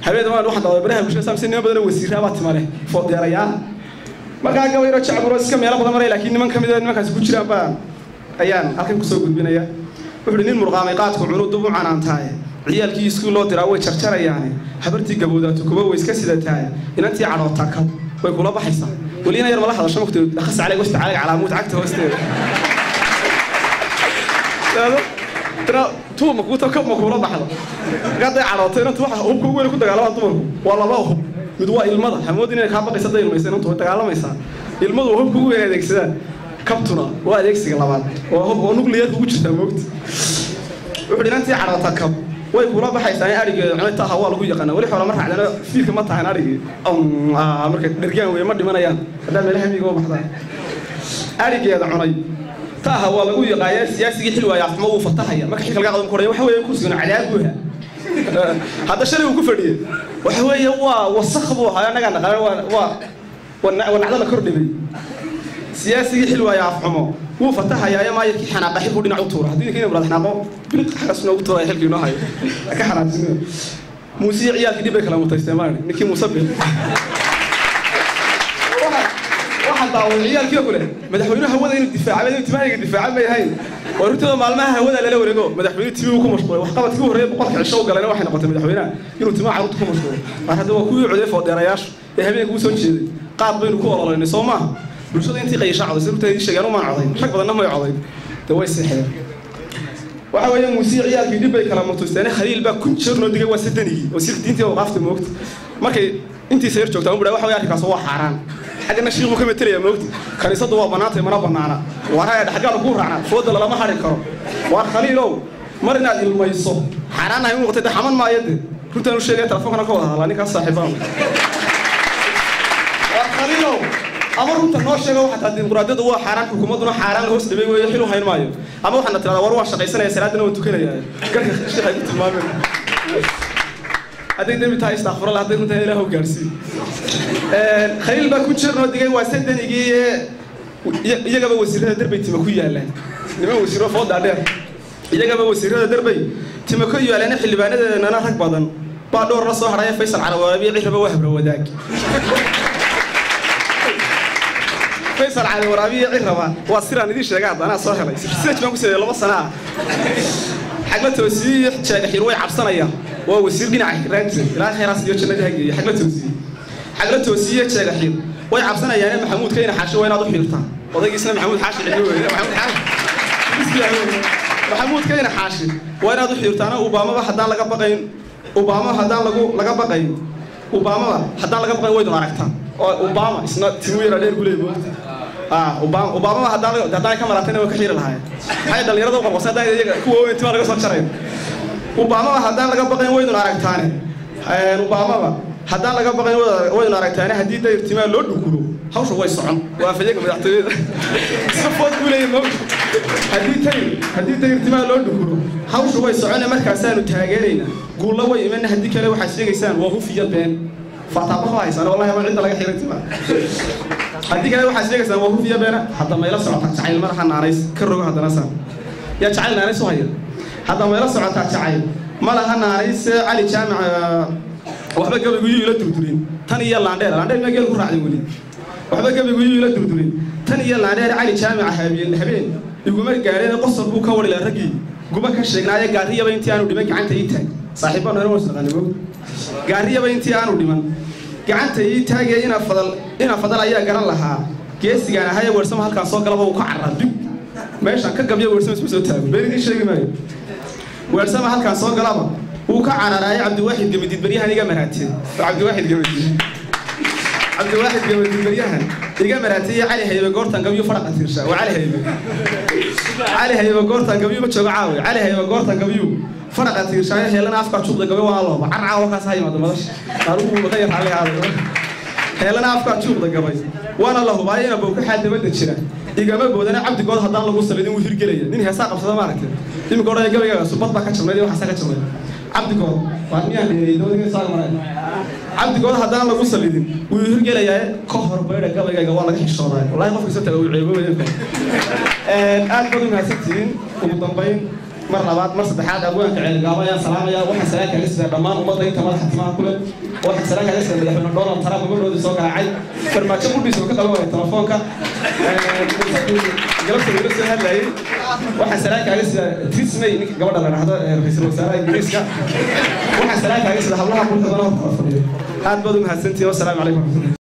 habeen waan waxaan daawaday baraha bulshada saamse niman badan oo wasiiraa baa timale foodeerayaal markaa gabayro jacburo iska meelo badan maray laakiin niman ka mid a nimankaasi ku jiraan baa ayaan halkan kusoo gudbinaya wuxuu nin murqaamay qaadku cunu dub u canaantaaye ciyaalkii iskuul loo diraa way jarjarayaane habartii gabowdaatu kuba way iska sidataaye inantii cadhootaa kab way kula baxaysaa welina yar mala hadasho mugti akhas calayg wasta calayg calaamuud cagta hoosteeda tuuma kuuta kab ma kuula baxdo gaday cadhooto inantu waxa hubka ugu weyn ku dagaalamaan dumarku waa laba hub mid waa ilmada hamood inay kaa baqaysa day ilmaysa inantu way dagaalamaysaa ilmadu waa hubka ugu weyn adeegsadaan kabtuna waa adeegsiga labaad waa hub oo nuclearka ugu jirtaa moogta wuxuu inantii cadhoota kab way kula baxaysaa in arigeeda cunay taaha waa lagu yaqaana weli xoolo ma raacdana fiilka ma tahan arigii marka dhergaan weeye ma dhimanayaan haddaa meelaha miiga u baxdaan arigeeda cunay taaha waa lagu yaqaaya siyaasigii xil waaya afxumo wuu fatahaya marka xilka laga qadam koraya waxa weeye kursigana cadaab buuha hadda shalay uu ku fadhiyey waxa weeye waa wasakh buu ahaa annagaa naqalan waa waa nacdo la kordhibay siyaasigii xil waaya afxumo wuu fatahayaayo maayarkii xanaaqa xilkuu dhinac u tuura haddii ninka imraad xanaaqo biliq xagas noogu tuuraya xilkii inoo hayo ka xanaajinaya muusii ciyaalkii dhib bay kala mutaysteen maani ninkii muuse bil waxaan daawaday ciyaalkii kule madaxweynuhu hawada inuu difaaca inuu timahayga difaaca may ahayn waa runtooda maalmaha hawada lala wareego madaxweyne timi uu ku mashquulay waxqabadkii u horreeya boqolka cisho u galayna waxay noqotay madaxweynaha inuu timaha carruurta ku mashquulo mar hadda waa kuwii codeey foodeerayaashu ee habeenka u soo jeeday qaad baynu ku ololaynay soo maaha bulshada intii qayasha coday sababta ii sheegeen umaan codayn rag badanna may codayn de way seexeen waxa weeye muusii ciyaalkii dhib bay kala mutuysteen khaliil baa kun jeer noo digay waa sadanigii oo sir diintii awqaafta moogta markay intiisa yar joogtaa umbudha waxa weye arrinkaas waa xaaraan xaggana shiikhuu ka metelaya moogta kaniisaddu waa bannaantay mana bannaana waar haya dhexgaal kuu raacna fooda lalama hadhi karo waar khaliilow mar inaad ilmayso xaaraan ahay u noqotay de xaman maayo de runtaan u sheegaya telefonkana ka wada hadlaa ninkaas saaxiibaan waar khaliilow ama runta noo sheego xataa dimuqraadiyadu waa xaaraan xukuumadduna xaaraan la hoos dhibay weeye xil u hayn maayo ama waxaana tirahdaa war waan shaqaysanaya salaadana waan tukanaya garka sheekhay ku tilmaameen hadday dembi tahay istakfurala hadday runtaa ilaah u gaarsiin khaliil baa ku jir noo digay waa sadanigii iyagaba wasiirada derbay tima ku yaalaan niman wasiiro foodaa dheer iyagaba wasiirada derbay tima ku yaalaan xildhibaanadeedana rag badan baa dhowr la soo hadhaya faysal carawaraabiya cirraba waa habra wadaag faysal cali waraabiya cirraba waa siraan idiin sheega haddanaa soo helay sirseej baan ku sameeyey laba sana ah xagla toosiye jeegaxir way cabsanayaan waa wasiir dhinaca xiraan jiray ilaa khayraas iyo jannada hageeye xagla toosiye xagla toosiye jeegaxir way cabsanayaane maxamuud kayna xaashi waa inaad u xiirtaan odaygiisna maxamuud xaashi cili weeye maxamuud xaashi maxamuud kayna xaashi waa inaad u xiirtaana ubaamaba haddaan laga baqayn ubaama haddaan lagu laga baqayn ubaamaba haddaan laga baqayn waydun aragtaan oo obama isna timu yara dheer guley moogta obama haddaan haddaan ka maraatayna waa ka xiiri lahaayeen maxay dhallinyarada u qorqorsan haddaan iyaga kuwa weyn timaa laga soo jarayn obamaba haddaan laga baqayn waydun aragtaane obamaba haddaan laga baqayn waydun aragtaane haddii dayr timaa loo dhukuro hawsha way socon waa fayaga madaxtooyada safood buu leeyahay moogta haddii tayr haddii dayr timaa loo dhukuro hawsha way socone markaasaanu taageeraynaa guulla way imana haddii kale waxaad sheegaysaan waa hufiya been faataaba ma haysaan wallahi ama cidda laga xiray timaa haddii kale waxaad sheegaysaan waa hufiya beena hadda mayla socota jacayl madaxa naanays ka rogo haddana saan yaa jacayl naanays u haya hadda mayla socotaa jacayl ma laha naanays cali jaamic waxba gabaygu yuu ila durdurin tan iyo laandheer laandheer maa geel ku raacday weli waxba gabaygu yuu ila durdurin tan iyo laandheer cali jaamica habeen habeen iguma gaadheen qosol buu ka warila raggii guba ka sheegnaaye gaariyaba intii aanu dhiman gacanta ii taag saaxiibbaan hore wasnaqaani moog gaariyaba intii aanu dhiman gacanta ii taagee ina fadal ina fadal ayaa garan lahaa geesigaan ahaye weersama halkaan soo galaba uu ka carraa dib meeshaan ka gabyo weersama isma soo taago been idiin sheegi maayo weersama halkaan soo galaba wuu ka cararaaye cabdiwaaxid gamadiid baryahan iga maraateen cabdiwaaxid gamadiid cabdiwaaxid gamadiid baryahan iga maraateeye cali haybe goortan gabyo faraqa tiirsha waa cali haybe cali haybe goortan gabyo ma joogo caawe cali haybe goortan gabyo faraqa tiirshaayo heelana afka juuqda gabay waa looba carcaa wakaas ha yimaado madasha anugu ka yar xalli aaday heelana afka juuqda gabay waana la hubaayo ina bowkaxaa dabadda jira igama boodana cabdigood haddaan lagu salidin wuu hirgelaya nin heesaa qabsada maaragtay iminka odhanaya gabaygaga subad baa ka jabnayd iyo waxaasaa ka jabnay cabdigood waa miyaan dheeray dowladga saaga maray cabdigood haddaan lagu salidin wuu hirgelayaa ka hor baydha gabaygayga waa laga xishoodaa wallahi qofka soo taga wuu ceebo weyn aad baad u mahadsantihiin ugu dambayn mar labaad mar saddexaad abwaanka ceelgaabo ayaan salaamaya waxaan salaan kaaga sidaa dhammaan ummadda inta madaxa timaha ku leh waxaan salaan kaaga sidaa madaxweyne donald trump gabadhoodii soo garaacay farmaajo qudhiisa oo ka qaban waaya telefoonka galabta wala soo hadlayay waxaan salaan kaaga sidaa trismay ninka gabadha la dhahdo ra-iisul wasaaraha ingiriiska waxaan salaan kaaga sidaa hablaha qulka dana horta fadhiyo aad baad u mahadsantihin wassalaamu calaykum